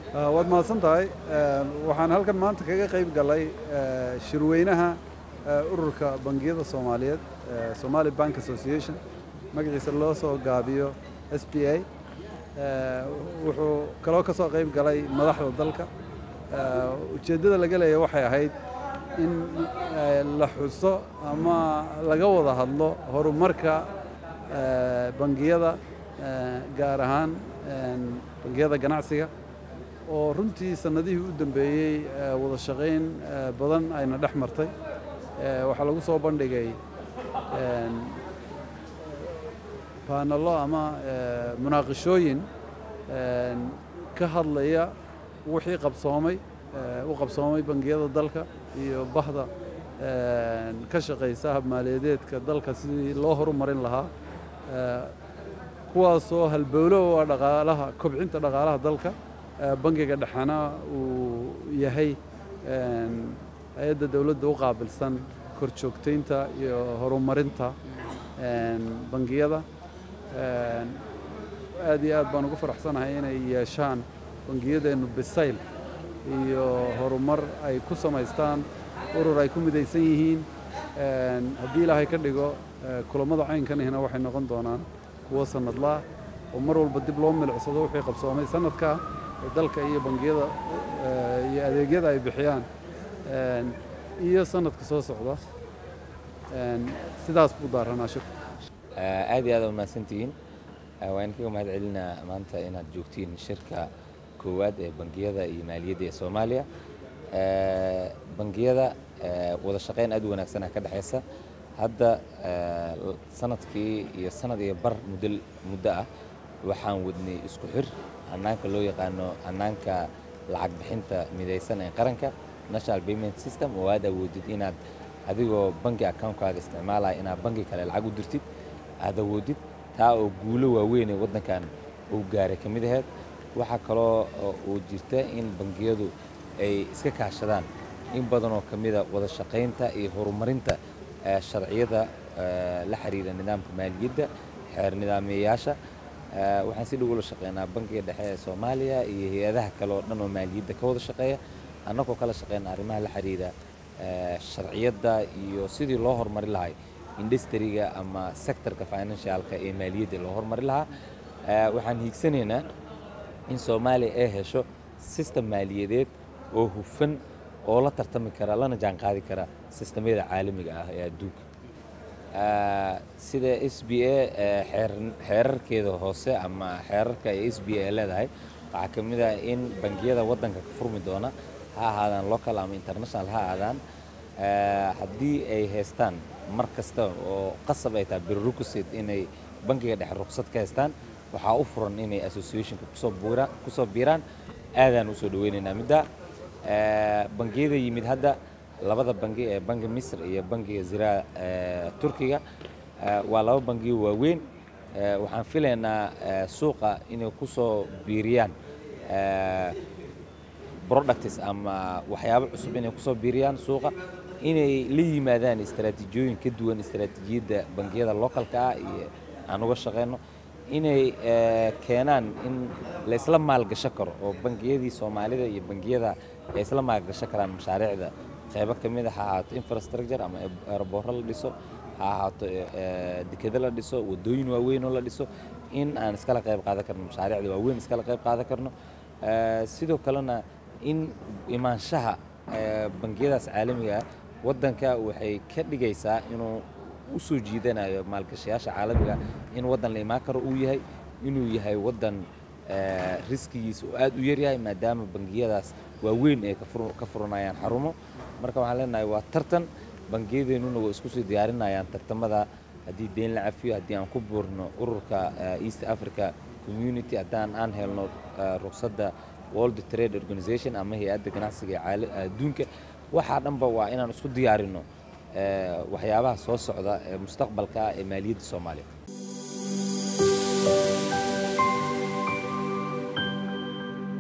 waad mahadsan tahay waxaan halkan maanta kaga qayb galay shirweynaha ururka bangiyada soomaaliyeed somali bank association magaciisa loo soo gaabiyo s b a wuxuu kaloo ka soo qayb galay madaxda dalka ujeeddada laga leeya waxay ahayd in la xuso ama laga wada hadlo horumarka bangiyada gaar ahaan bangiyada ganacsiga oo runtii sannadihii u dambeeyey wada shaqayn badan ayna dhex martay waxaa lagu soo bandhigay baanalo ama munaaqishooyin ka hadlaya wixii qabsoomay u qabsoomay bangiyada dalka iyo bahda ka shaqaysa habmaaliyadeedka dalka sidii loo horumarin lahaa kuwaasoo halbowlo u ah dhaqaalaha kobcinta dhaqaalaha dalka bangiga dhexena uu yahay hay-adda dowladda u qaabilsan kor joogtaynta iyo horumarinta bangiyada aad iyo aad baan ugu faraxsanahay inay yeeshaan bangiyadeennu bisayl iyo horumar ay ku samaystaan urur ay ku midaysan yihiin haddii ilaahay ka dhigo kulammada caynkanihina waxay noqon doonaan kuwo sannadlaah oo mar walba dib loo milicsado wixii qabsoomay sannadkaa ee dalka iyo bangiyada iyo adeegyada ay bixiyaan iyo sannadka soo socda sidaas buu daaranaa shir aad iyo aad u mahadsantihiin waan kaga mahad celinaa maanta inaad joogtiin shirka koowaad ee bangiyada iyo maaliyadda ee soomaaliya bangiyada wada shaqayn aad u wanaagsanah ka dhexaysa hadda sanadkii iyo sanad iyo bar muddo muddo ah waxaan wadnay isku xir hannaanka loo yaqaano hannaanka lacag bixinta midaysan ee qaranka national payment system oo aad awoodid inaad adigoo bangi account-kaaga isticmaalaya inaad bangi kale lacag u dirtid aad awoodid taa oo guulo waaweyn ee waddankan uu gaaray ka mid aheyd waxaa kaloo uu jirta in bangiyadu ay iska kaashadaan in badan oo ka mida wada shaqaynta iyo horumarinta sharciyada la xiriira nidaamka maaliyadda xeer nidaamiyayaasha waxaan si dhow ula shaqeynaa bangiga dhexe ee soomaaliya iyo hay-adaha kale oo dhan oo maaliyadda ka wada shaqeeya annagoo kala shaqeyna arrimaha la xiriira sharciyadda iyo sidii loo horumari lahay industriga ama sectorka financialka ee maaliyadda loo horumari lahaa waxaan hiigsanaynaa in soomaaliya ay hesho system maaliyadeed oo hufan oo la tartami kara lana jaan qaadi kara sistamyada caalamiga ah ee adduunka sida s b a xeerarkeeda hoose ama xeerarka ee s b a leedahay waxaa ka mid ah in bangiyada waddanka ka furmi doona ha ahaadaan local ama international ha ahaadaan haddii ay haystaan mar kasta oo qasab ay tahay prerequisite inay bangiga dhexe ruqsad ka haystaan waxaa u furan inay associationka kusoo buuraan kusoo biiraan aadaan usoo dhaweynaynaa midda bangiyada yimid hadda labada bangi ee bangi misr iyo bangiga ziraa turkiga waa laba bangiyo waaweyn waxaan filaynaa suuqa inay kusoo biiriyaan products ama waxyaabo cusub inay kusoo biiriyaan suuqa inay la yimaadaan istaraatiijiyooyin ka duwan istaraatiijiyadda bangiyada localka ah iyo aan uga shaqeyno inay keenaan in la isla maalgasho karo oo bangiyadii soomaalida iyo bangiyada ay isla maalgasho karaan mashaariicda qaybo ka mid a ha ahaato infrastructure ama aeroboorro la dhiso ha ahaato dekedo la dhiso waddooyin waaweyn oo la dhiso in aan iskala qayb qaadan karno mashaariicda waaweyn iskala qayb qaadan karno sidoo kalena in imaanshaha bangiyadaas caalamiga ah waddanka waxay ka dhigaysaa inuu u soo jiidanayo maalgashayaasha caalamiga in waddan la imaan karo uu yahay inuu yahay waddan riskigiisa oo aad u yaryahay maadaama bangiyadaas waaweyn ay ka furanayaan xarumo marka waxaan leenahay waa tartan bangiyadeennuna waa isku soo diyaarinayaan tartamada haddii deyn la cafiyo haddii aan ku buurno ururka east africa community haddaan aan helno ruqsadda world trade organization ama hay-adda ganacsiga ee adduunka waxaa dhanba waa inaan isku diyaarinno waxyaabaha soo socda ee mustaqbalka ee maaliyadda soomaaliya